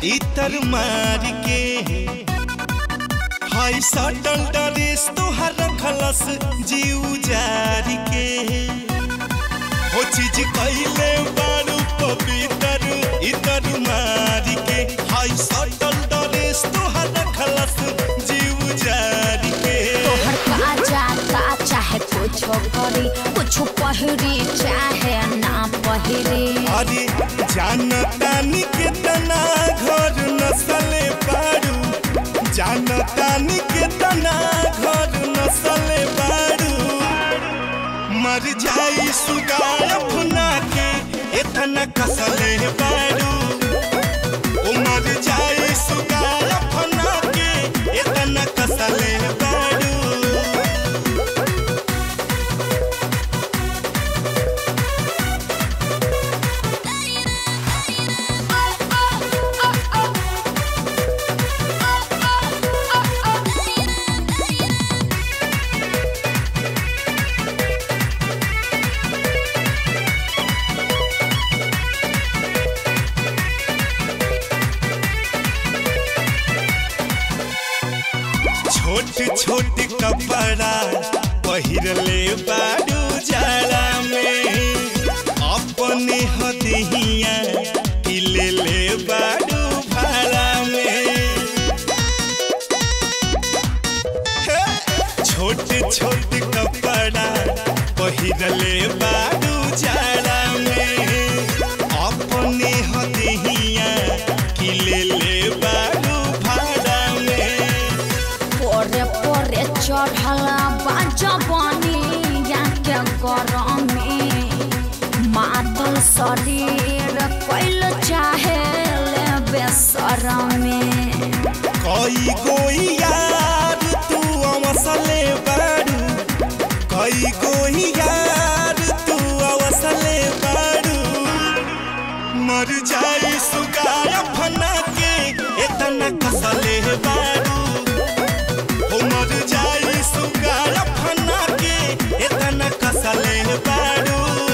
इतर मार के हाय सटल डरेस तोहर रखलस जीव जार के हो चीज कैले बारू पवित्र इतर मार के हाय सटल डरेस तोहर रखलस जीव जार के तोहर का जाता चाहे कुछ करी कुछ पहिरी चाहे ना पहिरी अरे जानतानी के तना घर नसले पारू जानतानी के तना घर नसले पारू मर जाई सुगार फुना के इतना कसले पारू ओ मर जाई सुगार फुना के इतना कसले पारू छोट छोट कपड़ा पहिरले बारू जाड़ा में अपने हदिया किले ले बारू भाड़ा में हे! छोट छोट कपड़ा पहिरले बारू जाड़ा में अपने हदिया किले ले बारू भाड़ा में पोरे पोरे चढ़ला बाजबनी के गरमी मातल शरीर कैल चाहे ले बेसरमी कई कोई यार तू अवसले बारू कई कोई यार तू अवसले बारू मर जाई सुगार फना के इतना कसले बारू हो मर जाई सुगार फना के इतना कसले बारू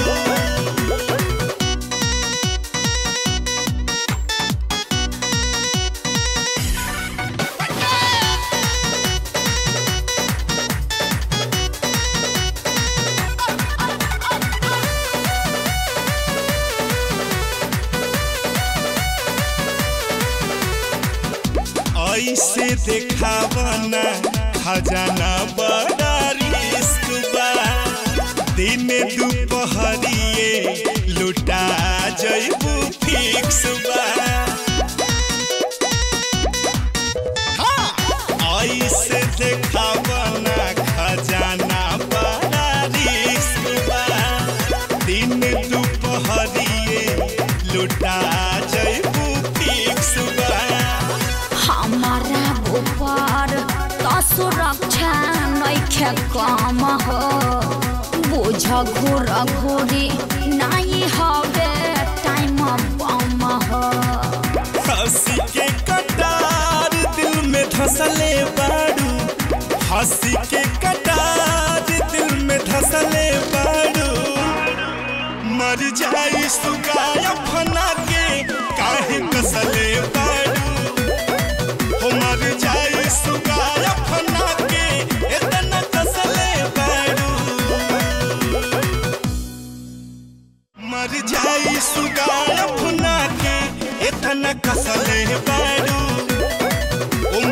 ऐसे देखावना खजाना बड़ा रिस्क बा दिन दुपहरिए लुटा जैबू फिक्स बा हाँ, ऐसे देखावना खजाना बड़ा रिस्क बा दिन दुपहरिए लुटा जैबू फिक्स बा हमारा ऊपर तो सुरक्षा नइखे कम हो बुझ घूर घूरी नहीं हवे टाइम बम हो हंसी के कटार दिल में धसले बारू हंसी के कटार दिल में धसले बारू मर जाई सुगाय फना के काहे कसले बारू हो मर जाई सुगाय फना के इतना कसले बारू मर जाई सुगार फुना के इतना कसले बारू ओ